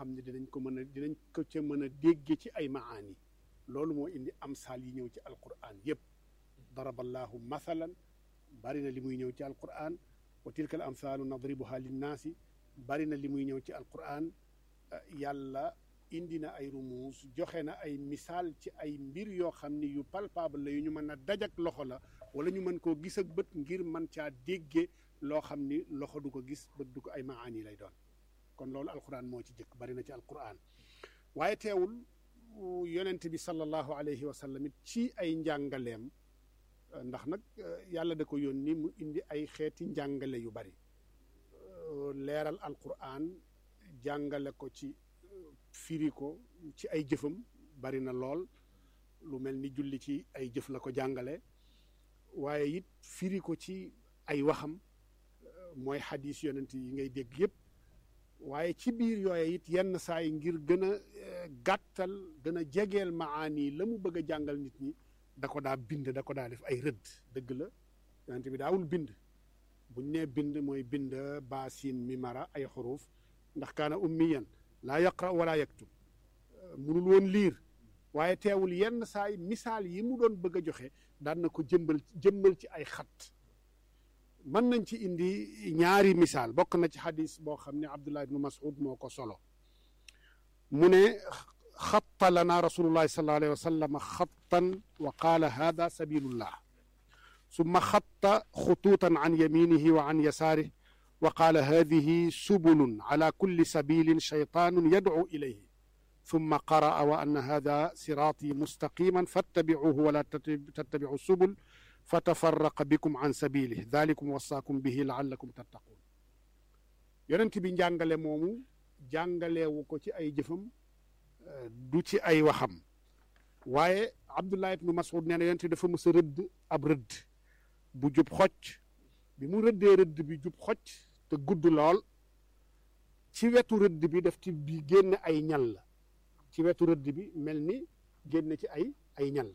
xam ne dinañ ko mën a dinañ ko ca mën a dégge ci ay maani loolu moo indi amsaal yi ñëw ci alquran yépp daraballahu mathalan bari na li muy ñëw ci alquran wa tilka al amthaalu nadribuha linnaasi bari na li muy ñëw ci alquran yàlla indi na ay rumuus joxe na ay misaal ci ay mbir yoo xam ni yu palpable la yu ñu mën a dajak loxo la wala ñu mën koo gis ak bët ngir mën caa dégge loo xam ni loxo du ko gis bët du ko ay maani lay doon kon loolu alquran moo ci jëkk bari na ci alquran waaye teewul yonent bi sallallahu alayhi wa sallam it ci ay njàngaleem ndax nag yàlla da ko yónni mu indi ay xeeti njàngale yu bari leeral alquran jàngale ko ci firi ko ci ay jëfam bari na lool lu mel ni julli ci ay jëf la ko jàngale waaye it firi ko ci ay waxam mooy xadis yonent yi ngay dégg yépp waaye ci biir yooye it yenn saa yi ngir gën a gàttal gën a jegeel maani la mu bëgg a jàngal nit ñi da ko daa bind da ko daa def ay rëdd dëgg la yonent bi daawul bind buñ nee bind mooy bind baasin mi mara ay xuruuf ndax kaana ummiyan laa yaqra wala yaktub munul woon liir waaye teewul yenn saay misaal yi mu doon bëgg a joxe daan na ko jëmbal jëmmal ci ay xat mën nañ ci indi ñaari misaal bokk na ci xadis boo xam ne abdullah ibnu mas'ud moo ko solo mu ne xatta lana rasulullahi sallallahu alayhi wa sallam xattan wa qaala hada sabilullah summa xatta xutuutan an yaminihi wa an yasaarih wa qaala hadihi subulun ala kulli sabilin shaytaanun yadcu ilayhi summa qaraa wa anna hada siraati mustaqiman fattabicuuhu wala tattabicu subul fatafaraqa bikum an sabilih dalikum wasaakum bihi laallakum tattaquun yonent bi njàngale moomu jàngaleewu ko ci ay jëfam du ci ay waxam waaye abdullah ibnu mas'ud nee na yonent dafa mës a rëdd ab rëdd bu jub xocc bi mu rëddee rëdd bi jub xocc te gudd lool ci wetu rëdd bi daf ci bi génn ay ñal la ci wetu rëdd bi mel ni génn ci ay ay ñal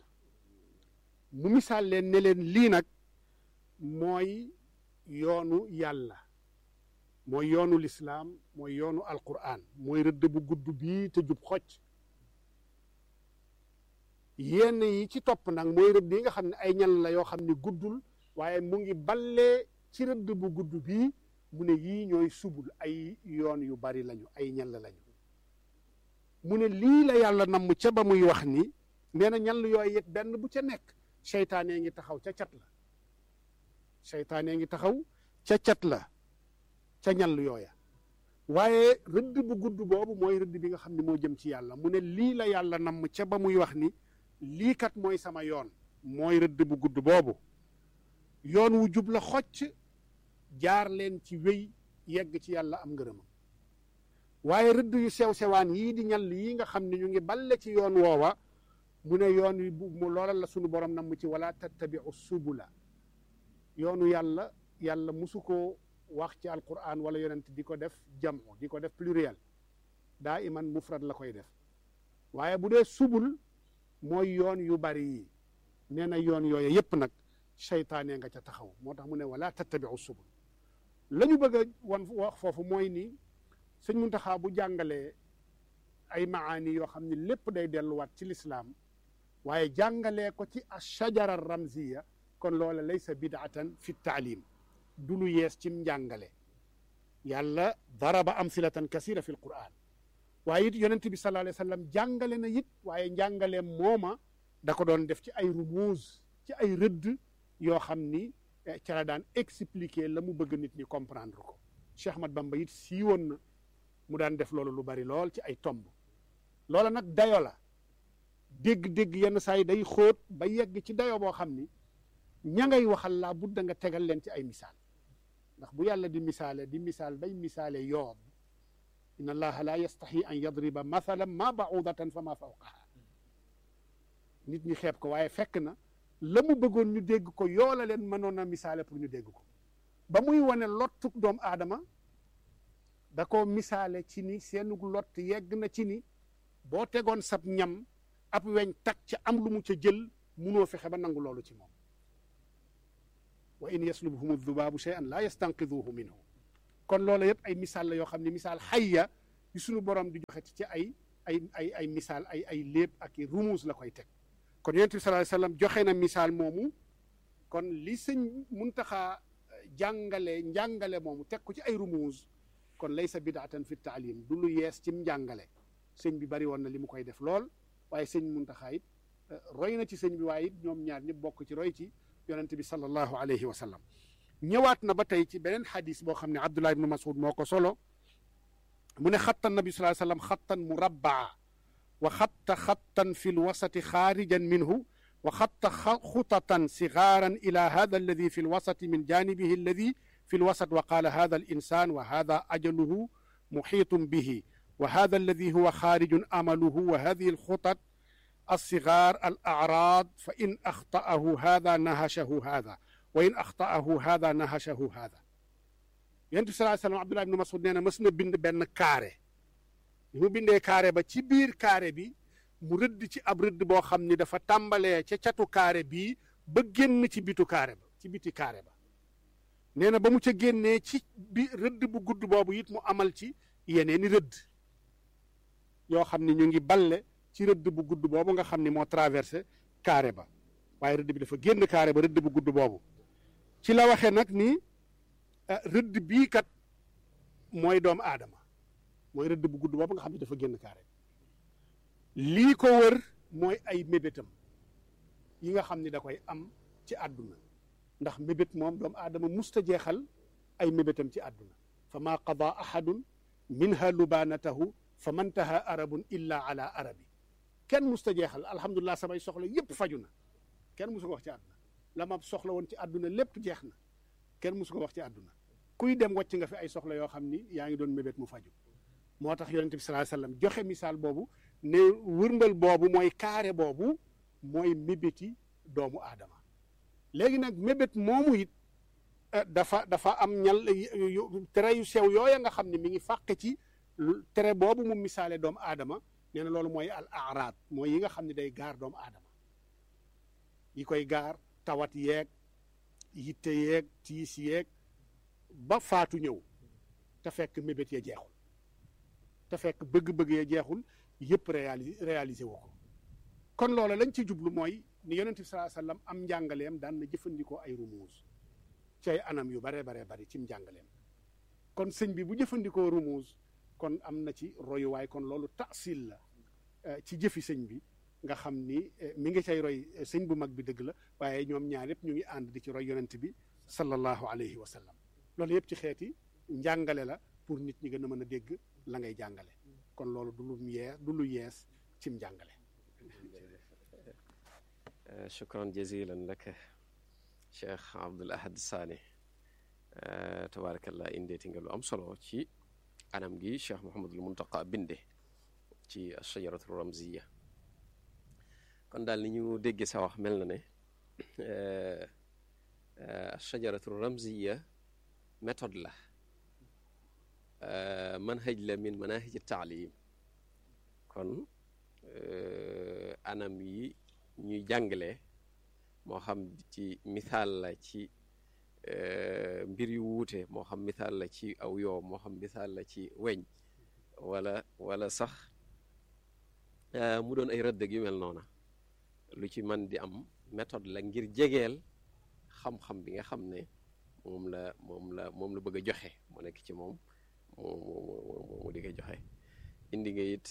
mu misaal leen ne leen lii nag mooy yoonu yàlla mooy yoonu lislaam mooy yoonu alquran mooy rëdd bu gudd bii te jub xocc yenn yi ci topp nag mooy rëdd yi nga xam ne ay ñal la yoo xam ne guddul waaye mu ngi ballee ci rëdd bu gudd bii mu ne yii ñooy subul ay yoon yu bari lañu ay ñal lañu mu ne lii la yàlla namm ca ba muy wax ni nee na ñal yooyu it benn bu ca nekk seytaane ngi taxaw ca cat la seytaane ngi taxaw ca cat la ca ñal yooya waaye rëdd bu gudd boobu mooy rëdd bi nga xam ne moo jëm ci yàlla mu ne lii la yàlla namm ca ba muy wax ni lii kat mooy sama yoon mooy rëdd bu gudd boobu yoon wu jub la xocc jaar leen ci wéy yegg ci yàlla am ngërëmam waaye rëdd yu sew sewaan yii di ñal yii nga xam ne ñu ngi balle ci yoon woowa mu ne yoon wi bu mu loola la sunu borom namm ci wala tattabiu subula yoonu yàlla yàlla musu ko wax ci alquran wala yonent di ko def jamu di ko def pluriel daa iman mufrad la koy def waaye bu dee subul mooy yoon yu bari yi nee na yoon yooyu yépp nag seytaane nga ca taxaw moo tax mu ne wala tattabiu subul la ñu bëgg a wan wax foofu mooy ni sëñ Muntaxa bu jàngalee ay maani yoo xam ne lépp day delluwaat ci lislaam waaye jàngalee ko ci ashajara ramziya kon loola laysa bidaatan fi taalim du lu yees cim njàngale yàlla daraba amsilatan kasira fi alquran waaye it yonent bi sallallahu alayhi wa sallam jàngale na it waaye njàngale mooma da ko doon def ci ay rumuuz ci ay rëdd yoo xam ni ca la daan expliquer la mu bëgg nit ñi comprendre ko Cheikh Ahmad Bamba it siiwoon na mu daan def loolu lu bari lool ci ay tomb loola nag dayo la dégg-dégg yenn saa yi day xóot ba yegg ci dayo boo xam ni ña ngay waxal laa budda nga tegal leen ci ay misaal ndax bu yàlla di misaale di misaal bay misaale yoob inna allaha la yastahi an yadriba mathalan ma baudatan fa ma fawqaha nit ñi xeeb ko waaye fekk na la mu bëggoon ñu dégg ko yoola leen mënoon a misaale pour ñu dégg ko ba muy wane lottuk doomu aadama da ko misaale ci ni seenug lott yegg na ci ni boo tegoon sab ñam ab weñ tak ca am lu mu ca jël munoo fexe ba nangu loolu ci moom wa in yaslubhum adubaabu shay'an laa yastanqiduhu minhu kon loolu yëpp ay misaal la yoo xam ne misaal xayya yu sunu borom di joxe ci ay ay ay ay misaal ay ay léeb ak i rumuus la koy teg kon yonent bi sallallahu alayhi wasallam joxe na misaal moomu kon li sëñ Muntaxa jàngale njàngale moomu teg ko ci ay rumuus kon laysa bidaatan fi taalim du lu yees ci njàngale sëñ bi bari woon na li mu koy def lool waaye sëñ Muntaxa it roy na ci sëñ bi waaye it ñoom ñaar ñëpp bokk ci roy ci yonent bi sallallahu alayhi wa sallam ñëwaat na ba tey ci beneen xadis boo xam ne Abdullah ibnu Mas'ud moo ko solo mu ne xatta nabi sallallahu alayhi wa sallam xattan murabbaa wa xatta xattan fi lwasati xaarijan minhu wa xatta xutatan sigaaran ila hada alladi fi lwasati min janibihi alladi fi lwasat wa qaala hada alinsan wa hada ajaluhu muxiitun bihi wa hada alladi huwa xaarijun amaluhu wa hadihi alxutat alsigaar alacraad fa in axta'ahu hada nahashahu hada wa in axta'ahu hada nahashahu hada yonent bi sallallahu alayhi wasallam Abdullah ibn Mas'ud nee na mës na bind benn carré mu bindee carré ba ci biir carré bi mu rëdd ci ab rëdd boo xam ni dafa tàmbalee ca catu carré bii ba génn ci bitu carré ba ci biti carré ba nee na ba mu ca génnee ci bi rëdd bu gudd boobu it mu amal ci yeneeni rëdd yoo xam ni ñu ngi balle ci rëdd bu gudd boobu nga xam ni moo traversé carré ba waaye rëdd bi dafa génn carré ba rëdd bu gudd boobu ci la waxee nag ni rëdd bii kat mooy doomu aadama mooy rëdd bu gudd boobu nga xam ne dafa génn carré lii ko wër mooy ay mébétam yi nga xam ni da koy am ci àdduna ndax mébét moom doomu aadama musta jeexal ay mébétam ci àdduna fa maa qada ahadun minha lubaanatahu fa mantaha arabun illa ala arabi kenn musta jeexal alhamdulilah samay soxla yépp faju na kenn musu ko wax ci àdduna la ma soxla woon ci àdduna lépp jeex na kenn musu ko wax ci àdduna kuy dem wàcc nga fi ay soxla yoo xam ni yaa ngi doon mébét mu faju moo tax yonente bi sallallahu alayhi wasallam joxe misaal boobu ne wërndal boobu mooy carré boobu mooy mébéti doomu aadama léegi nag mébét moomu it dafa dafa am ñal tere yu sew yooya nga xam ne mi ngi fàqe ci tere boobu mu misaale doomu aadama nee na loolu mooy al araad mooy yi nga xam ne day gaar doomu aadama yi koy gaar tawat yeeg yitte yeeg tiis yeeg ba faatu ñëw te fekk mébét ya jeexul te fekk bëgg-bëgg ya jeexul yëpp réali réalisé wu ko kon loola lañ ci jublu mooy ni yonent bi sallallahu alayhi wasallam am njàngaleem daan na jëfandikoo ay rumuus ci ay anam yu bare bare bari ci njàngaleem kon sëñ bi bu jëfandikoo rumuus kon am na ci royuwaay kon loolu taasil la ci jëfi sëñ bi nga xam ni mi ngi cay roy sëñ bu mag bi dëgg la waaye ñoom ñaar yëpp ñu ngi ànd di ci roy yonent bi sallallahu alayhi wa sallam loolu yëpp ci xeeti njàngale la pour nit ñi gën a mën a dégg la ngay jàngale kon loolu du lu yees du lu yees cim njàngale shukran jazilan laka cheikh abdul ahad saani tabarakallah indeeti nga lu am solo ci anam gi cheikh mohamadul muntaqa binde ci shajaratu ramziya kon daal ni ñu déggee sa wax mel na ne shajaratu ramziya méthode la manhaj la min manahij taalim kon anam yi ñuy jàngale moo xam ci misaal la ci mbir yu wuute moo xam misaal la ci aw yoo moo xam misaal la ci weñ wala wala sax mu doon ay rëdd yu mel noona lu ci man di am méthode la ngir jegeel xam-xam bi nga xam ne moom la moom la moom la bëgg a joxe mu nekk ci moom mu mu mu di ko joxe indi nga it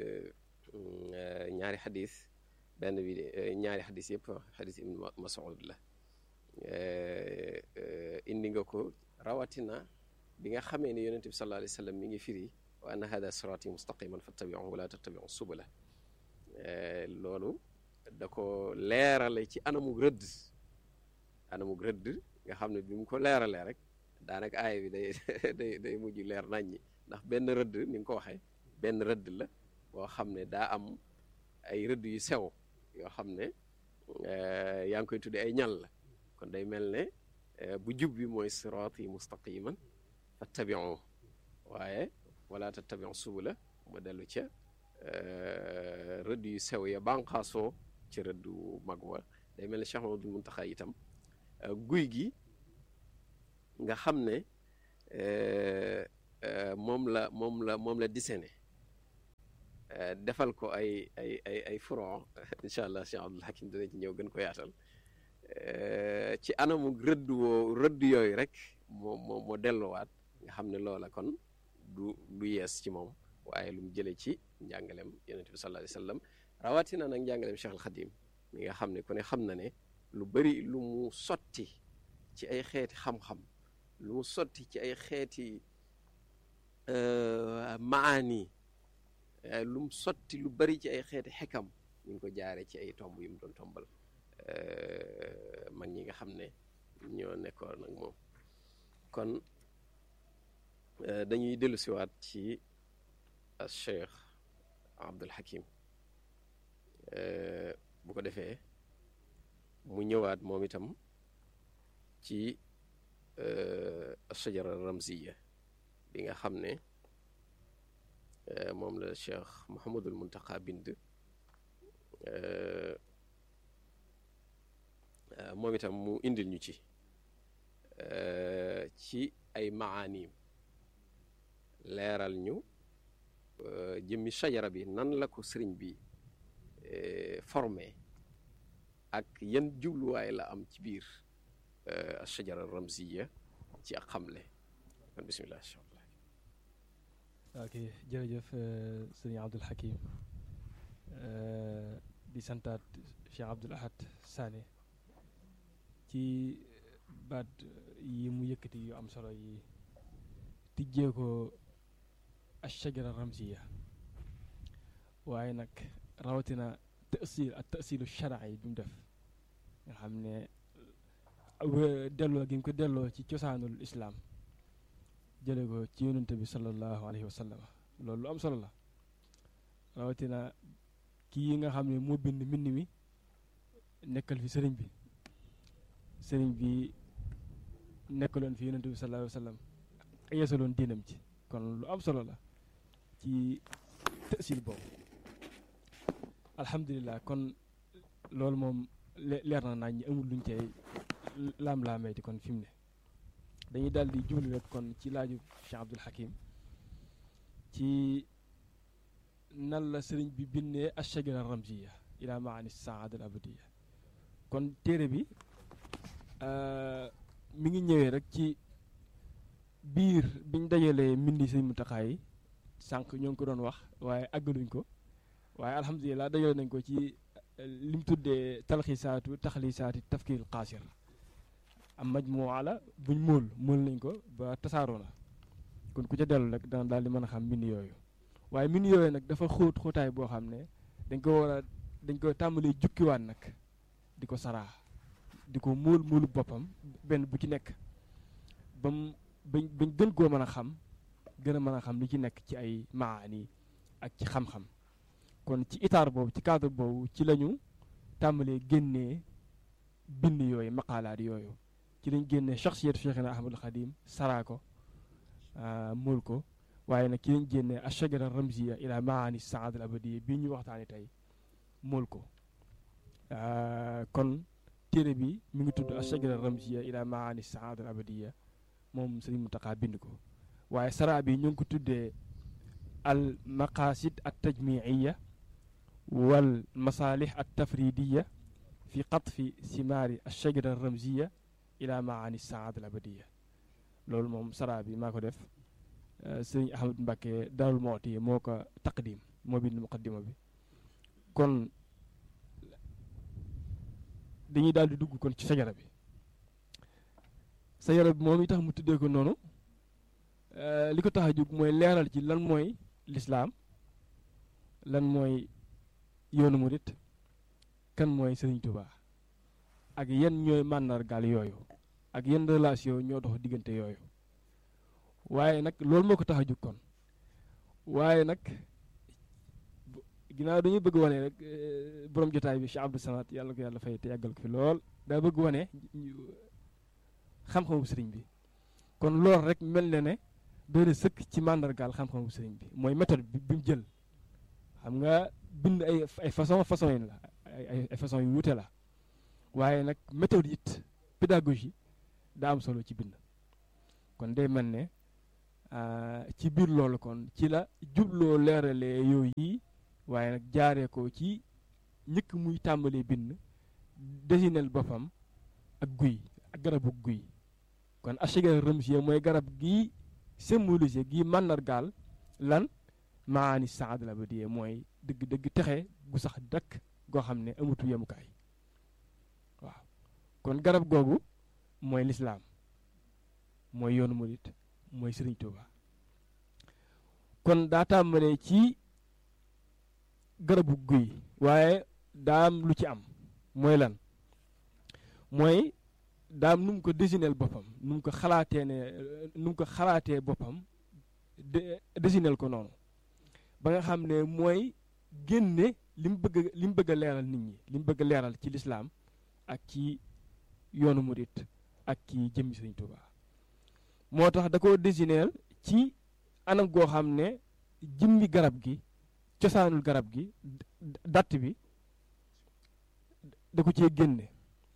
ñaari xadis benn bi ñaari xadis yëpp xadis ibn Mas'ud la indi nga ko rawatina bi nga xamee ne yonente bi sallallahu alayhi wa sallam mi ngi firi wa anna hada sirati mustaqiman fattabi'uhu wa la tattabi'u subula loolu da ko leerale ci anamug rëdd anamug rëdd nga xam ne bi mu ko leeralee rek daanaka aaya bi day day day mujj leer nañ ñi ndax benn rëdd ni nga ko waxee benn rëdd la boo xam ne daa am ay rëdd yu sew yoo xam ne yaa ngi koy tudde ay ñal la kon day mel ne bu jub bi mooy siraati mustaqiman fattabi'u waaye wala tattabi'u subula ma dellu ca rëdd yu sew ya bànqaasoo ci rëddu mag wa day mel ne Cheikh Mamadou Muntaxa itam guy gi nga xam ne moom la moom la moom la dessiné defal ko ay ay ay ay furon incha allah Cheikh Abdoul Hakim dina ci ñëw gën ko yaatal ci anamu rëdd woo rëdd yooyu rek moo moo moo delluwaat nga xam ne loola kon du du yees ci moom waaye lu mu jëlee ci njàngaleem yonent bi sallallahu alayhi wa sallam rawatina nag njàngaleem Cheikh al Xadim mi nga xam ne ku ne xam na ne lu bari lu mu sotti ci ay xeeti xam-xam lu mu sotti ci ay xeeti maani lu mu sotti lu bari ci ay xeeti xekam ñu ngi ko jaare ci ay tomb yu mu doon tombal mag ñi nga xam ne ñoo nekkoon nag moom kon dañuy dellu siwaat ci Cheikh Abdul Hakim bu ko defee mu ñëwaat moom itam ci shajara ramziya bi nga xam ne moom la Cheikh Mouhamadul Muntaqa bind moom itam mu indil ñu ci ci ay maaniim leeral ñu jëmmi shajara bi nan la ko sëriñ bi formé ak yan jubluwaay la am ci biir shajara ramziya ci ak xamle kon bismillah ok jërëjëf sëriñ Abdul Hakim di santaat Cheikh Abdul Ahad Sané ci baat yi mu yëkkati yu am solo yi tijjee ko ashajara ramziya waaye nag rawatina tasil ak tasilu shara yi bi mu def nga xam ne delloo gi mu ko delloo ci cosaanul islaam jële ko ci yonente bi sallallahu alayhi wa sallam loolu lu am solo la rawatina kii nga xam ne moo bind mbind mi nekkal fi sëriñ bi sëriñ bi nekkaloon fi yonente bi sallallahu alayhi wa sallam yeesaloon diinam ci kon lu am solo la ci tësil boobu alhamdulilah kon loolu moom leer na nañ ñi amul luñ cay laam-laameeti kon fi mu ne dañuy daal di jublu rek kon ci laaju Cheikh Abdul Hakim ci nan la sëriñ bi bindee ashajara ramziya ila maani saada al abadiya kon téere bi mi ngi ñëwee rek ci biir biñ dajalee mbindi sëriñ Muntaxa yi sànq ñoo ngi ko doon wax waaye àggaluñ ko waaye alhamdulilah dajale nañ ko ci lim tuddee talxiisaatu taxliisaati tafkiirul qaasir am majmuwa la buñ móol móol nañ ko ba tasaaroo na kon ku ca dellu rek dana daal di mën a xam mbind yooyu waaye mbind yooyu nag dafa xóot xóotaay boo xam ne dañ ko war a dañ ko tàmbalee jukkiwaat nag di ko saraa di ko móol móolu boppam benn bu ci nekk bam bañ bañ gën koo mën a xam gën a mën a xam li ci nekk ci ay maani ak ci xam-xam kon ci itaar boobu ci cadre boobu ci lañu tàmbalee génnee bind yooyu maqaalaat yooyu ci lañ génnee shaxsiyatu Cheikhina Ahmadul Xadim saraa ko móol ko waaye nag ci lañ génnee ashajara ramziya ila maani saad al abadiya bii ñu waxtaani tey móol ko kon téere bi mi ngi tudd ashajara ramziya ila maani saad al abadiya moom Sëriñ Muntaxa bind ko waaye saraa bi ñu ngi ko tuddee al maqasid at tajmiiya wal masaalih at tafridiya fi qatfi simaari ashajara ramziya ila maani saad al abadiya loolu moom saraa bi maa ko def sëriñ Ahmad Mbàkke Daarul Mooti moo ko taqdim moo bind muqaddima bi kon dañuy daal di dugg kon ci sajara bi sajara bi moom i tax mu tuddee ko noonu li ko tax a jóg mooy leeral ci lan mooy lislaam lan mooy yoonu murit kan mooy sëriñ Tuubaa ak yan ñooy màndargaal yooyu ak yan relation ñoo dox diggante yooyu waaye nag loolu moo ko tax a jóg kon waaye nag ginnaaw dañuy bëgg wane rek borom jotaay bi Cheikh Abdou Samad yàlla ko yàlla fay te yàggal ko fi lool daa bëgg wane xam-xamu sëriñ bi kon loolu rek mel na ne doone sëkk ci màndargaal xam-xamu sëriñ bi mooy méthode bi bi mu jël xam nga bind ay ay façon façon yi la ay ay façon yu wuute la waaye nag méthode it pédagogie daa am solo ci bind kon day mel ne ci biir loolu kon ci la jubloo leeralee yooyu yi waaye nag jaaree ko ci njëkk muy tàmbalee bind desinel boppam ak guy ak garabu guy kon ashajara ramziya mooy garab gii symbolisé gii màndargaal lan maani saad la ba diyee mooy dëgg dëgg texe gu sax dakk goo xam ne amutu yemukaay waaw kon garab googu mooy lislaam mooy yoonu murit mooy sëriñ Tuuba kon daa tàmbalee ci garabu guy waaye daa am lu ci am mooy lan mooy daam nu mu ko désineel boppam nu mu ko xalaatee ne nu mu ko xalaatee boppam de désineel ko noonu ba nga xam ne mooy génne li mu bëgg li mu bëgg a leeral nit ñi li mu bëgg a leeral ci lislaam ak ci yoonu murit ak ci jëmmi Sëriñ Tuuba moo tax da ko désineel ci anam goo xam ne jëmmi garab gi cosaanul garab gi datt bi da ko cee génne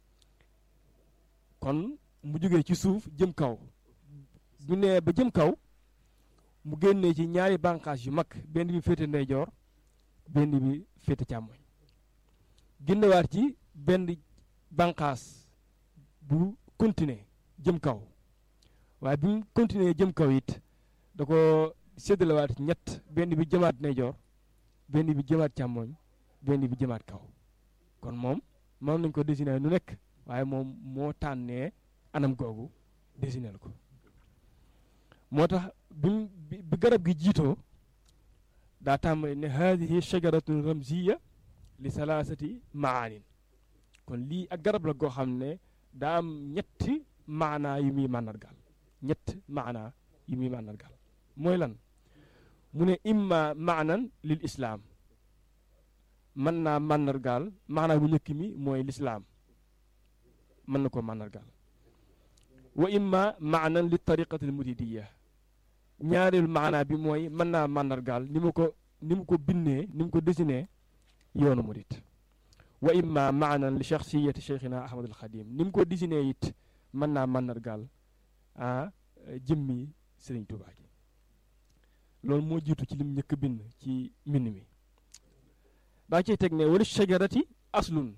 kon mu jógee ci suuf jëm kaw bu nee ba jëm kaw mu génnee ci ñaari bànqaas yu mag benn bi féete ndeyjoor benn bi féete càmmoñ génnewaat ci benn bànqaas bu continuer jëm kaw waaye bi mu continuer jëm kaw it da ko séddalewaat ñett benn bi jëmaat ndeyjoor benn bi jëmaat càmmoñ benn bi jëmaat kaw kon moom mën nañ ko dessiner nu nekk waaye moom moo tànnee anam googu dessiner ko moo tax bi bi garab gi jiitoo daa tàmbali ne haadihi shajaratun ramziya li salaasati maanin kon lii ak garab la goo xam ne daa am ñetti maanaa yu muy màndargaal ñett maanaa yu muy màndargaal mooy lan mu ne imma maanan lil islaam mën naa màndargaal maanaa bu njëkk mi mooy lislaam mën na ko màndargaal wa imma maanan li tariqati al muridiya ñaareelu maanaa bi mooy mën naa màndargaal ni mu ko ni mu ko bindee ni mu ko dessiné yoonu murid wa imma maanan li shaxsiyati cheikhina ahmadul xadim ni mu ko dessiné it mën naa màndargaal ah jëmmi sëriñ Tuubaa gi loolu moo jiitu ci lim njëkk bind ci mbind mi daa ciy teg ne wala shajarati aslun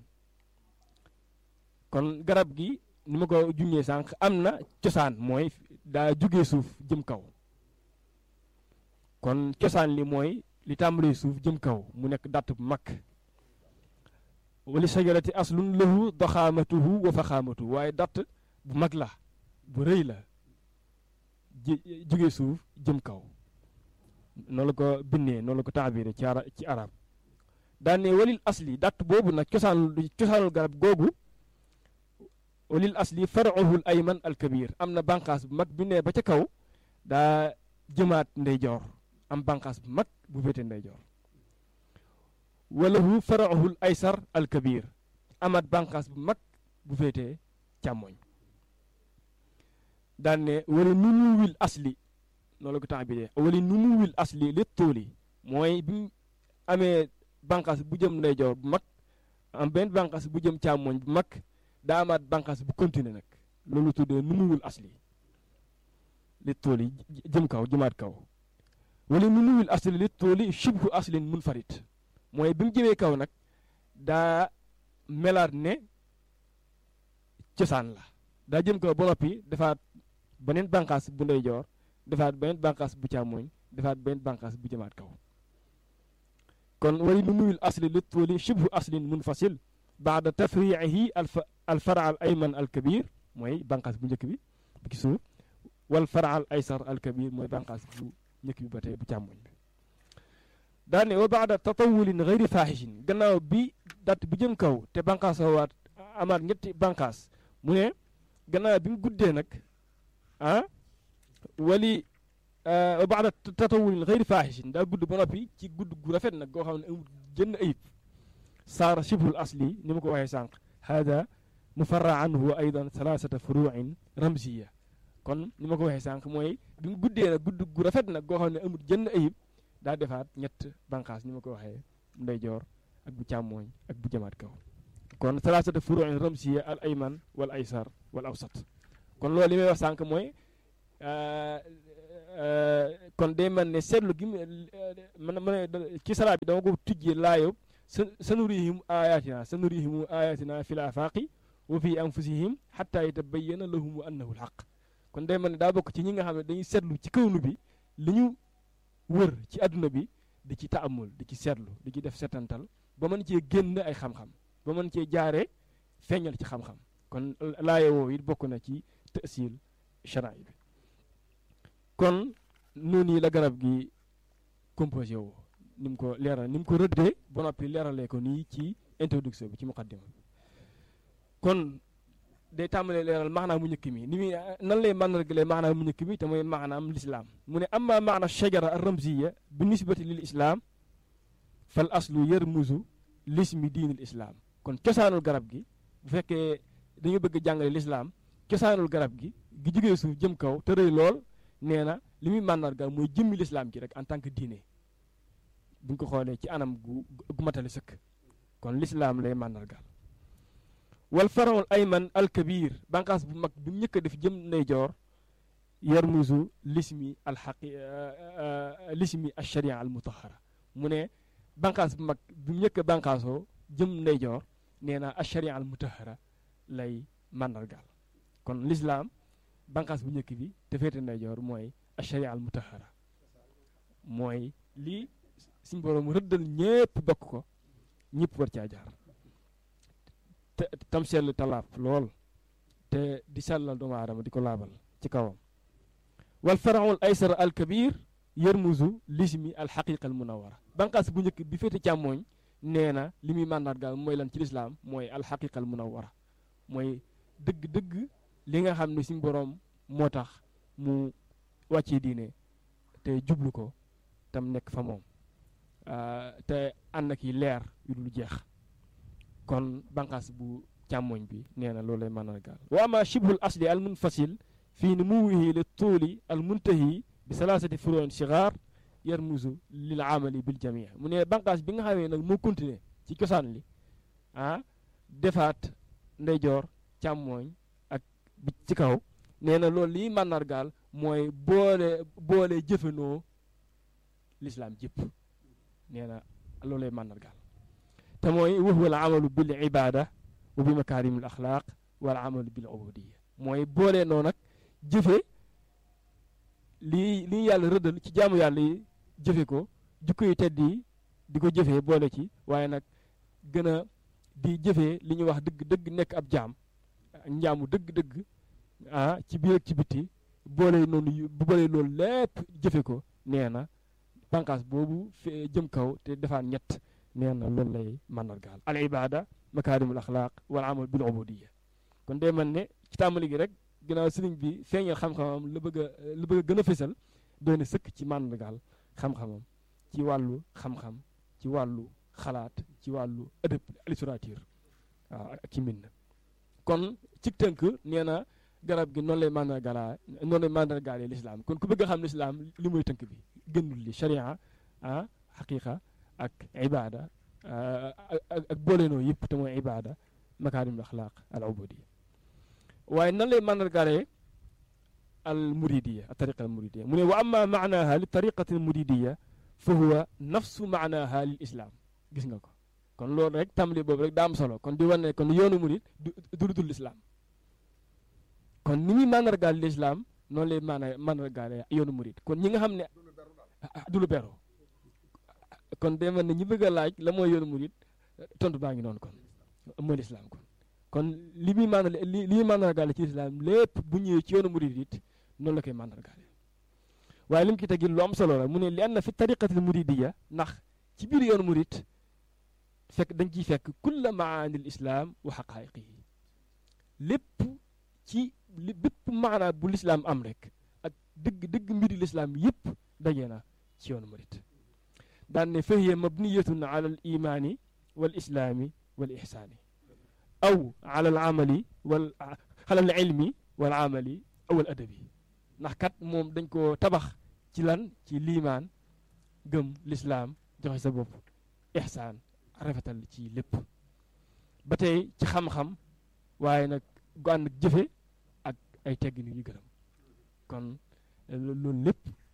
kon garab gi ni ma ko junjee sànq am na cosaan mooy daa jugee suuf jëm kaw kon cosaan li mooy li tàmbalee suuf jëm kaw mu nekk datt bu mag wali shajarati aslun lahu doxaamatuhu wa faxaamatuhu waaye datt bu mag la bu rëy la jugee suuf jëm kaw noonu la ko bindee noonu la ko taabire ci ara ci arab daan ne walil asli datt boobu nag cosaan cosaanul garab googu walil asli faruhul ayman alkabir am na bànqaas bu mag bi ne ba ca kaw daa jëmaat ndeyjoor am bànqaas bu mag bu féete ndeyjoor walahu faruhul aysar alkabir amaat bànqaas bu mag bu féete càmmoñ daan ne wala numuwil asli noonu la ko temps bi dee wala numuwil asli li tuuli mooy bi mu amee bànqaas bu jëm ndeyjoor bu mag am benn bànqaas bu jëm càmmoñ bu mag daa amaat bànqaas bu continuer nag loolu tuddee numuwul asli li tuuli jëm kaw jëmaat kaw wala numuwil asli li tuuli shibhu aslin munfarid mooy bi mu jëmee kaw nag daa melaat ne cosaan la daa jëm kaw ba noppi defaat beneen bànqaas bu ndeyjoor defaat beneen bànqaas bu càmmoñ defaat beneen bànqaas bu jëmaat kaw kon wali nu muyul asli li tuuli shibhu aslin munfasil baada tafriihi al fara al ayman al kabir mooy bànqaas bu njëkk bi bu ci suuf wal fara al aysar al kabir mooy bànqaas bu njëkk bi ba tey bu càmmoñ bi daane wa baada tatawulin gayri faahishin gannaaw bi dat bi jëm kaw te bànqaas waat amaat ñetti bànqaas mu ne gannaaw bi mu guddee nag ah wali wa baada tatawulin xëyri faahishin daa gudd ba noppi ci gudd gu rafet nag goo xam ne amul jënn ayib saara shibhul asli ni ma ko waxee sànq hada mufarra anhu aydan thalathata furuin ramziya kon ni ma ko waxee sànq mooy bi mu guddee nag gudd gu rafet nag goo xam ne amul jënn ayib daa defaat ñett banqaas ni ma ko waxee ndeyjoor ak bu càmmooñ ak bu jamaat kaw kon thalathata furuin ramziya al ayman wal aysar wal awsat kon loolu li may wax sànq mooy kon day mel ne seetlu gi man ma ne ci salaat bi dama ko tujjee laayob sa sanurihim ayatina sanurihim ayatina fi l afaqi wa fi anfusihim xatta yatabayyana lahum annahu lxaq kon day mel ne daa bokk ci ñi nga xam ne dañuy seetlu ci kawnu bi li ñu wër ci àdduna bi di ci taamul di ci seetlu di ci def setantal ba mën cee génn ay xam-xam ba mën cee jaaree feeñal ci xam-xam kon laaye woo it bokk na ci tësil charaay bi kon noonu yi la garab gi composé woo ni mu ko leeral ni mu ko rëddee ba noppi leeralee ko nii ci introduction bi ci muqaddima bi kon day tàmbalee leeral maanaam mu njëkk mi ni muy nan lay màndargalee maanaam mu njëkk mi te mooy maanaam lislaam mu ne amma maana shajara ar ramziya bi nisbati lil islaam fal aslu yarmuzu lismi diinil islaam kon cosaanul garab gi bu fekkee dañu bëgg jàngale lislaam cosaanul garab gi gi jógee suuf jëm kaw te rëy lool nee na li muy màndargal mooy jëmmi lislaam ji rek en tant que diine bu ñu ko xoolee ci anam gu gu matali sëkk kon lislaam lay màndargal wal farawul ayman al kabir banqaas bu mag bi mu njëkk a def jëm ndeyjoor yarmuzu lismi al xaqi lismi al sharia al mutahara mu ne banqaas bu mag bi mu njëkk a banqaasoo jëm ndeyjoor nee na al sharia al mutahara lay màndargal kon lislaam banqaas bu njëkk bi te féete ndeyjoor mooy al sharia al mutahara mooy lii suñ boroom rëddal ñépp bokk ko ñëpp war caa jaar te tam sell talaab lool te di sellal doomu aadama di ko laabal ci kawam wal faraul aysar al kabir yarmuzu lismi al xaqiqa al munawara banqaas bu njëkk bi féete càmmooñ nee na li muy màndargaal mooy lan ci lislaam mooy al xaqiqa al munawara mooy dëgg-dëgg li nga xam ne suñ boroom moo tax mu wàccee diine te jublu ko tam nekk fa moom te ànd ak yi leer yu dul jeex kon banqaas bu càmmoñ bi nee na loolu lay màndargaal wa ama shibhul asli al munfasil fii numuwihi li tuuli al muntahi bi salaasati furoon sigaar yarmuzu lil amali bil jamii mu ne banqaas bi nga xamee nag moo continuer ci cosaan li ah defaat ndeyjoor càmmooñ ak bi ci kaw nee na loolu liy màndargaal mooy boole boole jëfanoo lislaam jëpp nee na loolu lay màndargaal te mooy wa huwa al amalu bil ibada wa bi makarim al axlaaq wal amalu bil ubudiya mooy boole noo nag jëfe lii lii yàlla rëddal ci jaamu yàlla yi jëfe ko jukko yu tedd yi di ko jëfee boole ci waaye nag gën a di jëfee li ñuy wax dëgg dëgg nekk ab jaam njaamu dëgg dëgg ah ci biir ak ci bitti boole noonu boole loolu lépp jëfe ko nee na banqaas boobu fe jëm kaw te defaan ñett nee na loolu lay màndargaal al ibada makaarimul axlaaq wal amal bil ubudiya kon day mel ne ci tàmbali gi rek ginnaaw sëriñ bi feeñal xam-xamam la bëgg a la bëgg a gën a fésal doy na sëkk ci màndargaal xam-xamam ci wàllu xam-xam ci wàllu xalaat ci wàllu ëdëb littérature waaw ak ci mbind kon ci tënk nee na garab gi noonu lay màndargaalaa noonu lay màndargaalee lislaam kon ku bëgg a xam lislaam li muy tënk bi gënul li sharia ah xaqiqa ak ibada ak booleenoo yëpp te mooy ibada makaarimul axlaaq al ubudiya waaye nan lay màndargaalee al muridiya al tariqa al muridiya mu ne wa amma maanaha li tariqati al muridiya fa huwa nafsu maanaha lil islam gis nga ko kon loolu rek tàmbali boobu rek daa am solo kon di wane kon yoonu murid du du dul lislaam kon ni muy màndargaal lislaam noonu lay maana màndargaale yoonu murid kon ñi nga xam ne du lu beru kon day mel ne ñi bëgg a laaj la mooy yoonu murid tontu baa ngi noonu kon mooy lislaam kon kon li muy màndal li li muy màndargaale ci lislaam lépp bu ñëwee ci yoonu murid it noonu la koy màndargaale waaye li mu ki tegil lu am solo la mu ne li anna fi tariqatil muridiya ndax ci biir yoonu murid fekk dañ ciy fekk kulla maanil islaam wa xaqaayiqihi lépp ci li bépp maanaa bu lislaam am rek ak dëgg dëgg mbiri lislaam yépp daje na ci yoonu murid daan ne fahiya mabniyatun ala al imaani wal islaami wal ihsaani aw ala al amali wal ala al ilmi wal amali aw al adabi ndax kat moom dañ ko tabax ci lan ci liimaan gëm lislaam joxe sa bopp ihsaan rafetal ci lépp ba tey ci xam-xam waaye nag gu ànd ak jëfe ak ay teggin yu ñu gërëm kon loolu lépp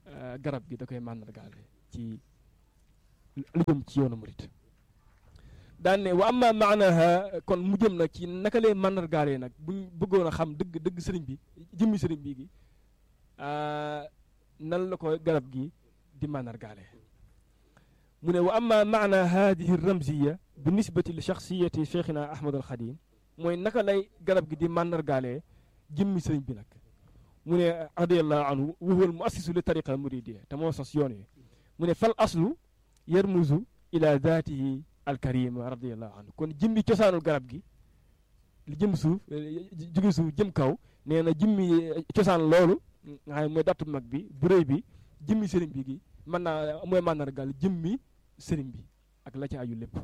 garab gi da koy màndargaale ci lu jëm ci yoonu murit daan ne wa amma maanaha kon mu jëm nag ci naka lay màndargaalee nag buñ bëggoon a xam dëgg dëgg sëriñ bi jëmmi sëriñ bi gi nan la ko garab gi di màndargaalee mu ne wa amma maana hadihi ramziya bi nisbati li shaxsiyati cheikhina ahmad al xadim mooy naka lay garab gi di màndargaalee jëmmi sëriñ bi nag mu ne radiallahu anhu wa huwa al muassisu li tariqa al muridiya te moo sos yoon wi mu ne fal aslu yarmuzu ila daatihi al karima radiallahu anhu kon jëmmi cosaanul garab gi li jëm suuf jóge suuf jëm kaw nee na jëmmi cosaan loolu nga xam mooy dattu mag bi bu rëy bi jëmmi sëriñ bi gi mën naa mooy màndargaal jëmmi sëriñ bi ak la ci aju lépp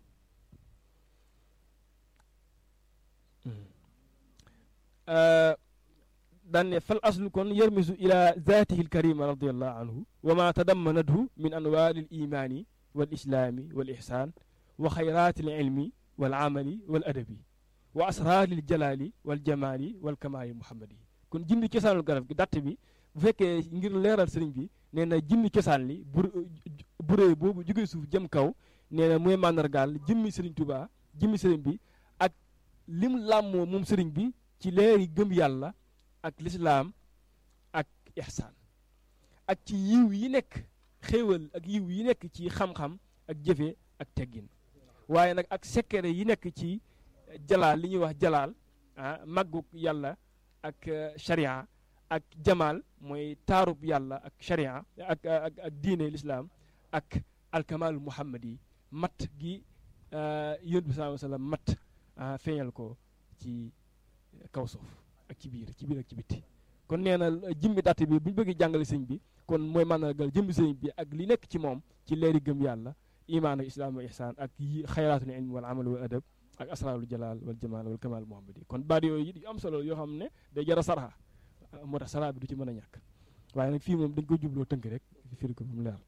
daan ne fal aslu kon yarmisu ila zaatihi alkarima radiallahu anhu wa ma tadammanathu min anwaari al imaani wal islaami wal ihsaan wa xayraati al ilmi wal amali wal adabi wa asraari al jalaali wal jamaali wal kamaali muhammadi kon jimmi cosaanul garab gi datt bi bu fekkee ngir leeral sëriñ bi nee na jimmi cosaan li bu buree boobu jóge suuf jëm kaw nee na mooy màndargaal jimmi sëriñ Tuubaa jimmi sëriñ bi ak lim làmmoo moom sëriñ bi ci leeri gëm yàlla ak lislaam ak ihsaan ak ci yiw yi nekk xéewal ak yiw yi nekk ci xam-xam ak jëfe ak teggin waaye nag ak sekkere yi nekk ci jalaal li ñuy wax jalaal ah màgguk yàlla ak sharia ak jamaal mooy taarub yàlla ak sharia ak ak ak diine lislaam ak alkamal muhammad yi mat gi yonent bi sallallahu alayhi wa sallam mat feeñal ko ci kaw suuf ak ci biir ci biir ak ci bitti kon nee na jëmmi datt bi bu ñu bëggee jàngale sëñ bi kon mooy màndargal jëmmi sëñ bi ak li nekk ci moom ci leeri gëm yàlla imaan ak islaam wa ihsaan ak yi xayraatul ilm wal amal wal adab ak asraarul jalaal wal jamaal wal kamal muhammad yi kon baat yooyu yu am solo yoo xam ne day jara sarxa moo tax sara bi du ci mën a ñàkk waaye nag fii moom dañ ko jubloo tënk rek firi ko mu leer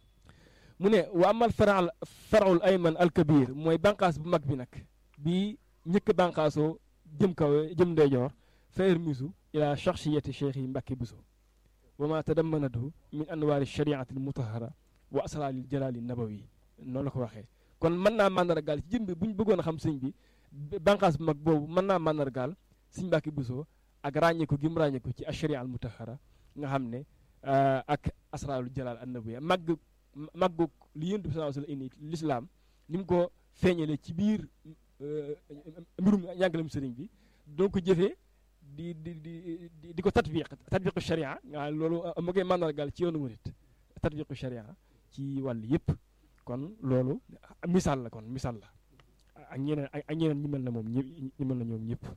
mu ne wa amal faral farul ayman al kabir mooy bànqaas bu mag bi nag bi ñëkk bànqaasoo jëm kaw jëm ndeyjoor faer misu ila shakhsiyati cheikh yi mbàkki buso wa ma tadammanatu min anwaari shariati al mutahara wa asraaril jalaali nabawi noonu la ko waxee kon mën naa màndargaal ci jëm bi bu ñu bëggoon a xam sëñ bi bànqaas bu mag boobu mën naa màndargaal sëñ mbàkki buso ak ràññeeku gi mu ràññeeku ci asharia al mutahara nga xam ne ak asraarul jalaal an nabawi màgg màggug li yonent bi sallallahu alayhi wa sallam indi lislaam ni mu ko feeñalee ci biir mbirum njàngalem sëriñ bi donc ko jëfee di di di di ko tatbiq tatbiqu sharia nga loolu ma koy màndargaal ci yoonu murit tatbiqu sharia ci wàll yëpp kon loolu misaal la kon misaal la ak ñeneen ak ñeneen ñi mel na moom ñi mel na ñoom ñëpp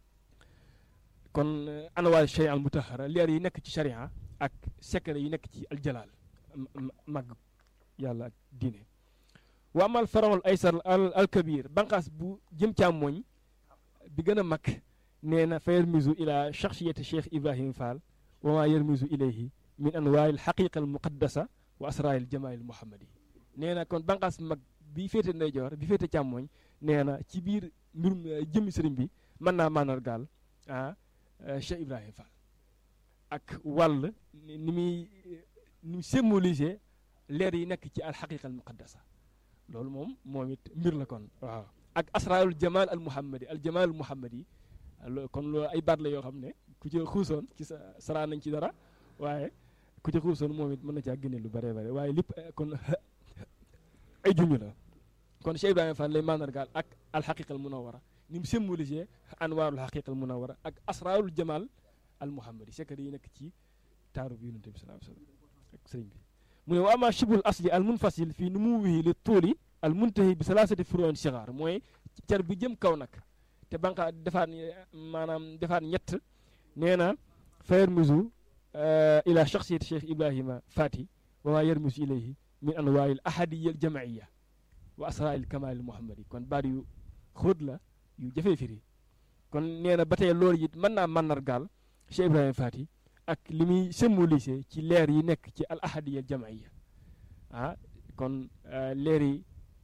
kon anwaar sharia al mutahara leer yi nekk ci sharia ak secret yi nekk ci aljalaal mag yàlla ak diine wa amal farawul aysar al al kabir banqaas bu jëm càmmooñ bi gën a mag nee na fa yarmisu ila shakhsiyati cheikh ibrahim fall wa ma yarmisu ilayhi min anwaari al xaqiqa al muqaddasa wa asraari al jamaali al muhammadi nee na kon banqaas mag bi féete ndeyjoor bi féete càmmooñ nee na ci biir mbirum jëmmi sëriñ bi mën naa mandargaal ah cheikh ibrahim fall ak wàll ni muy ni mu symboliser leer yi nekk ci alxaqiqa al muqaddasa loolu moom moom it mbir la kon waaw ak asraarul jamal al muhammadi al jamal al muhammadi kon loolu ay baat la yoo xam ne ku ci xuusoon ci sa saraa nañ ci dara waaye ku ci xuusoon moom it mën na caa génne lu bare bare waaye lépp kon ay junj la kon Cheikh Ibrahima Fall lay mandargaal ak alxaqiqa al munawara ni mu symboliser anwaarul xaqiqa al munawara ak asraarul jamal al muhammadi secret yi nekk ci taaru bi yonente bi sallallahu alayhi wasallam ak sëriñ bi mu ne wa ama shibul asli al munfasil fii nu mu wii li tuuli al muntahi bi salaasati furoon sigaar mooy car bi jëm kaw nag te banqa defaat maanaam defaat ñett nee na fa yarmisu ila shaxsiyati cheikh ibrahima fati wa ma yarmisu ilayhi min anwaari al ahadiya al jamaiya wa asraari al kamaal al muhammadi kon baat yu xóot la yu jafee firi kon nee na ba tey loolu it mën naa màndargaal cheikh ibrahima fati ak li muy symbolisé ci leer yi nekk ci al ahadiya al jamaiya ah kon leer yi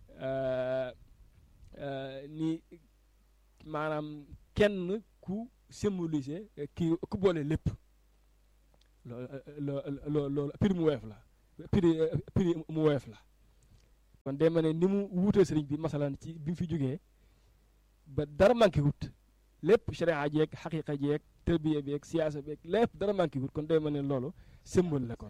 ni maanaam kenn ku symbolisé ki ku boole lépp loo loolu prix mu woyof la prix prix mu woyof la kon day ma ne ni mu wuutee sëriñ bi masalan ci bi mu fi jógee ba dara manqué wut lépp sharia jeeg xaqiqa jeeg tërbiya beeg siyaasa beeg lépp dara manqué wut kon day ma ne loolu symbole la kon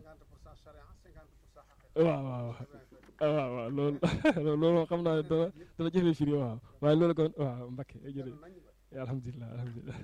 waaw waaw waaw waaw loolu loolu xam naa ne dana dana jëfee firi waaw waaye loolu kon waaw Mbakke jërëjëf alhamdulilah alhamdulilah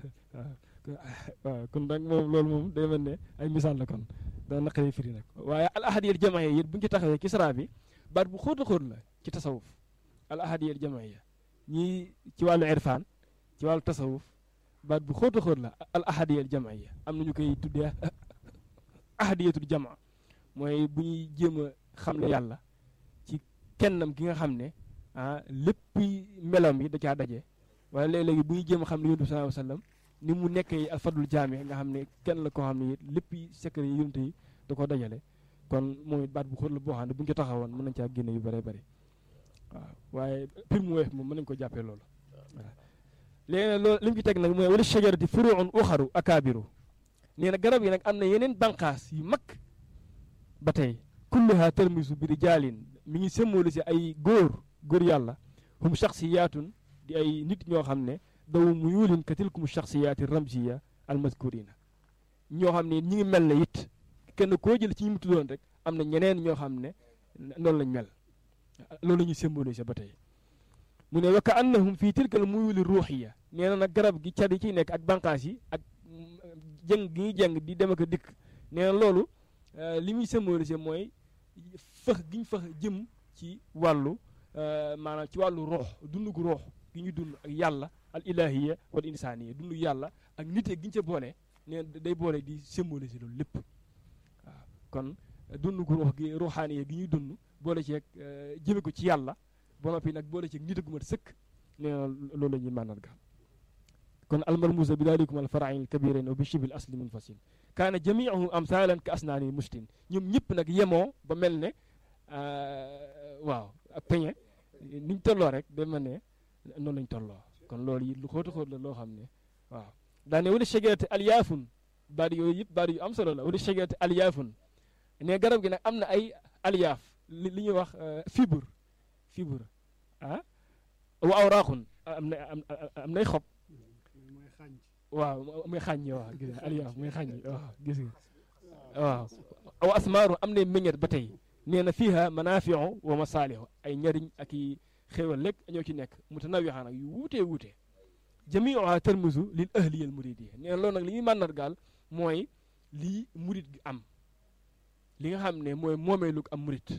waaw kon nag moom loolu moom day mel ne ay misaal la kon dana naqaree firi nag waaye al ahadiyal jamaaya yi bu ñu ci taxawee ci sara bi baat bu xóot a xóot la ci tasawuf al ahadiyal jamaaya ñii ci wàllu irfaan ci wàllu tasawuf baat bu xóot a xóot la al ahadiyal jamaaya am na ñu koy tuddee ahadiyatul jamaa mooy bu ñuy jéem a xam ne yàlla ci kennam gi nga xam ne ah lépp melam yi da caa daje wala léeg-léegi bu ñuy jéem a xam ne yonent bi sallallahu alayhi wasallam ni mu nekkee alfadul jaami nga xam ne kenn la koo xam ne it lépp secret yi yonent yi da ko dajale kon moom it baat bu xóot la boo xam ne bu ñu ko taxawoon mën nañ caa génne yu bëree bëri waaw waaye pir mu weef moom mën nañu ko jàppee loolu voilà léegi nag loolu li mu ci teg nag mooy wala shajarati furuun uxaru akaabiru nee na garab yi nag am na yeneen banqaas yu mag ba tey kulluha tarmisu bi rijaalin mi ngi symboliser ay góor góor yàlla hum shaxsiyaatun di ay nit ñoo xam ne daw mu yuulin ka tilkum shaxsiyaati ramziya almaskurina ñoo xam ne ñi ngi mel ne it kenn koo jël ci ñi mu tuddoon rek am na ñeneen ñoo xam ne noonu lañ mel loolu la ñuy symboliser ba tey mu ne wa ka annahum fii tilkal muyuli ruuxiya nee na nag garab gi car yi ciy nekk ak banqaas yi ak jëng gi ñuy jëng di dem ak a dikk nee na loolu li muy symboliser mooy fëx gi ñu fëx jëm ci wàllu maanaam ci wàllu roox dund gu roox gi ñu dund ak yàlla al ilahiya wal insaniya dund yàlla ak nite gi ñu ca boole nee day boole di symboliser loolu lépp waaw kon dund gu roox gi ruuxaaniya gi ñuy dund boole ceeg jëme ko ci yàlla ba noppi nag boole ceeg nite gu mat sëkk nee na loolu la ñuy màndarga kon almarmuusa bi daalikum al farain kabirain wa bi shibil asli munfasil kaana jamiuhu amsalan ka asnaani mustin ñoom ñëpp nag yemoo ba mel ne waaw ak peñe niñ tolloo rek day mel ne noonu lañ tolloo kon loolu yi lu xóota xóot la loo xam ne waaw daane wala shajarati alyaafun baat yooyu yëpp baat yu am solo la wala shajarati alyaafun ne garab gi nag am na ay alyaaf li li ñuy wax fibre fibre ah wa awraaqun am na am nay xob waaw muy xàññi waaw gis nga alyaaf muy xàññi waaw gis nga waaw aw asmaaru am na meññet ba tey nee na fiiha manaafiu wa masaalihu ay njariñ ak i xéewal lekk ñoo ci nekk mutanawixaa nag yu wuutee wuutee jamiuha tarmisu lil ahliyal muridiyya nee na loolu nag li ñuy màndargaal mooy lii murid gi am li nga xam ne mooy moomeelug am murid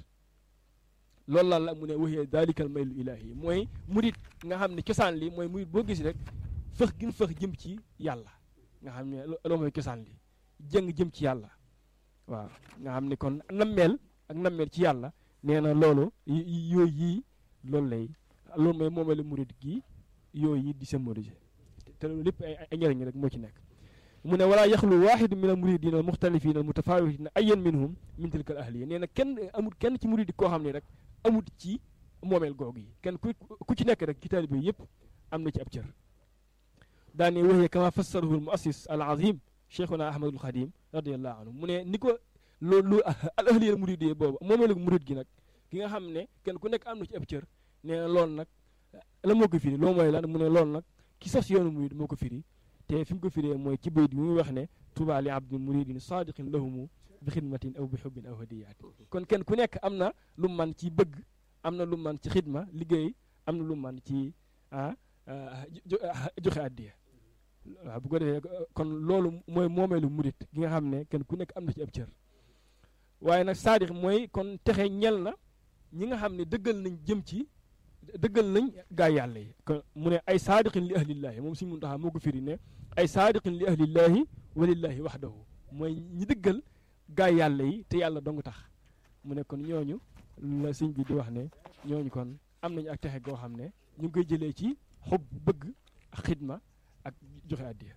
loolu la la mu ne waxee dalikal maylu ilahi mooy murid nga xam ne cosaan li mooy murid boo gis rek fëx gin fëx jëm ci yàlla nga xam ne loo mooy cosaan li jëng jëm ci yàlla waaw nga xam ne kon nammeel ak nammeel ci yàlla nee na loolu yooyu yii loolu lay loolu mooy moomeelu murid gi yooyu yi di symboliser te loolu lépp ay ay njëriñ rek moo ci nekk mu ne walaa yaxlu waaxidu min al muridina al muxtalifina al mutafawitina ayan minhum min tilka al ahliya nee na kenn amul kenn ci murid koo xam ne rek amut ci moomeel googu yi kenn ku ku ci nekk rek ci taalibe yëpp am na ci ab cër daane waxee kama fassarahu al muassis al azim cheikhuna ahmadul xadim radiallahu anhu mu ne ni ko loolu al ahliya al murid boobu moomeelu murid gi nag ki nga xam ne kenn ku nekk am na ci ab cër nee na loolu nag la moo ko firi loolu mooy lan mu ne loolu nag ki sos yoonu murid moo ko firi te fi mu ko firee mooy ci bayt bi muy wax ne tuba li abdin muridin sadiqin lahumu bi xidmatin aw bi xubbin aw hadiyaati kon kenn ku nekk am na lu man ci bëgg am na lu man ci xidma liggéey am na lu man ci ah joxe addiya waaw bu ko defee kon loolu mooy moomeelu murid gi nga xam ne kenn ku nekk am na ci ab cër waaye nag saadix mooy kon texe ñel na ñi nga xam ne dëggal nañ jëm ci dëggal nañ gaay yàlla yi kon mu ne ay saadiqin li ahlillaahi moom suñu muntaxaa moo ko firi ne ay saadiqin li ahlillaahi walillaahi waxdahu mooy ñi dëggal gaay yàlla yi te yàlla dong tax mu ne kon ñooñu la sëñ bi di wax ne ñooñu kon am nañu ak texe goo xam ne ñu ngi koy jëlee ci xub bëgg ak xidma ak joxe addiya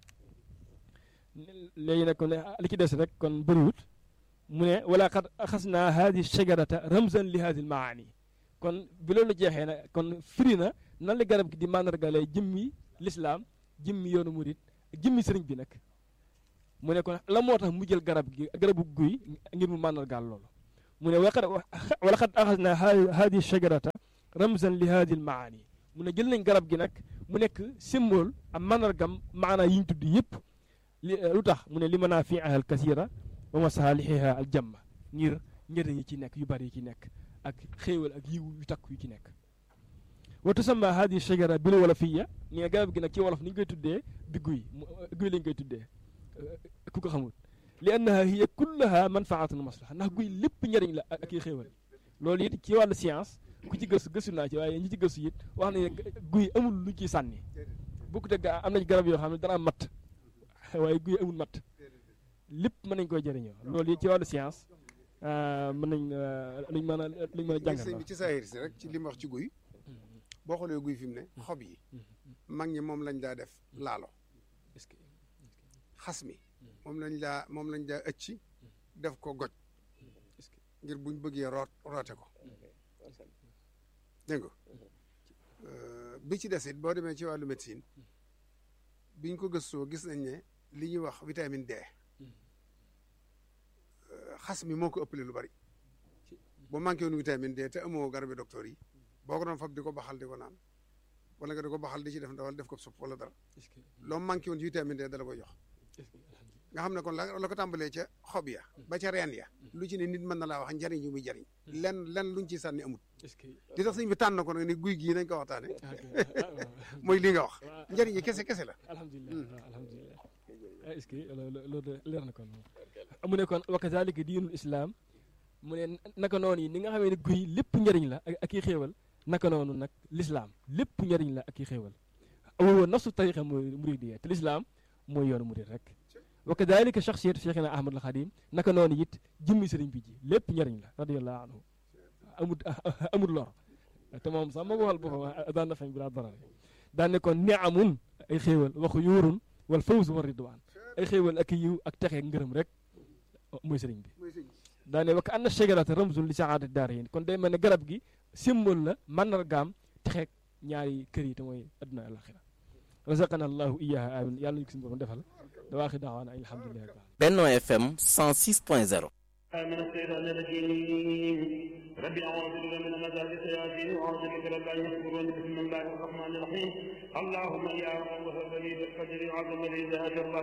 léegi nag kon li ci des rek kon bëriwut mu ne wala qad axasna hadi shajarata ramzan li hadi maani kon bi loolu jeexee nag kon firi na nan la garab gi di màndargalee jëmmi lislaam jëmmi yoonu murit jëmmi sëriñ bi nag mu ne kon la moo tax mu jël garab gi garabu guy ngir mu màndargaal loolu mu ne waqad wala xad axasna hadi shajarata ramzan li hadi almaani mu ne jël nañ garab gi nag mu nekk symbole am mandargam maanaa yi ñu tudd yëpp li lu tax mu ne li manaafiiha al kasira wa masaalihiha al jamma ngir njëriñ yi ci nekk yu bari yi ci nekk ak xéewal ak yiw yu takk yu ci nekk wa tusamma hadi shajara bil wolofiya ni nga garab gi nag ci wolof ni ñu koy tuddee bi guy guy lañ koy tuddee ku ko xamul li annaha hiya kullaha manfaatun maslaha ndax guy lépp njëriñ la ak i xéewal loolu it ci wàllu science ku ci gëstu gëstu naa ci waaye ñi ci gëstu it wax ne guy amul lu ciy sànni bokku te am na ci garab yoo xam ne dana am matt waaye guy amul matt lépp mën nañ koy jëriñoo loolu it ci wàllu science mën nañ luñ mën a luñ mën a jàngal sëñ bi ci saahir si rek ci li mu wax ci guy boo xoolee guy fi mu ne xob yi mag ñi moom lañ daa def laalo xas mi moom lañ daa moom lañ daa ëcci def ko goj ngir buñ bëggee root roote ko dégg nga bi ci des it boo demee ci wàllu médecine biñ ko gëstoo gis nañ ne li ñuy wax vitamine D xas mi moo ko ëppale lu bari boo manqué woon vitamine D te amoo garabi docteur yi boo ko doon fab di ko baxal di ko naan wala nga di ko baxal di ci def ndawal def ko supp wala dara loo manqué woon ci vitamine D dala koy jox nga xam ne kon la la ko tàmbalee ca xob ya ba ca reen ya lu ci ne nit mën na laa wax njariñ yu muy jariñ len len luñ ci sànni amut li tax sëñ bi tànn ko nag ni guy gii nañ ko waxtaane mooy li nga wax njariñ yi kese kese la alhamdulilah alhamdulilah est-ce que loolu leer na kon mu ne kon wa kazalika diinul islam mu ne naka noonu yi ni nga xamee ne guy lépp njëriñ la ak i xéewal naka noonu nag lislaam lépp njëriñ la ak i xéewal awowa nafsu tariqa mooy muridiyya te lislaam mooy yoonu murid rek wa kadalika shaxsiyatu cheikhina ahmad al xadim naka noonu it jëmmi sëriñ bi ji lépp njëriñ la radiallahu anhu amul amul lor te moom sax moo ko waxal boppam daan na fañ bi daa dara daan ne kon niamun ay xéewal waxu yuurun wal fawz wa ridwaan ay xéewal ak yiw ak texe ngërëm rek mooy sëriñ bi daane wakk anna shajarata ramzun li saadati daarayn kon day mel ne garab gi symbole la mandargaam texeeg ñaari kër yi te mooy adduna alaxira razaqana allahu iyaha amin yàlla ñu ko suñu borom defal da waaxi daawaana ay alhamdulilah Benno FM 106.0 من الشيطان الرجيم ربي أعوذ بك من مزاج الشياطين وأعوذ بك رب أن يحضرون بسم الله الرحمن الرحيم اللهم يا من وهب لي بالقدر عظم لي ذات الله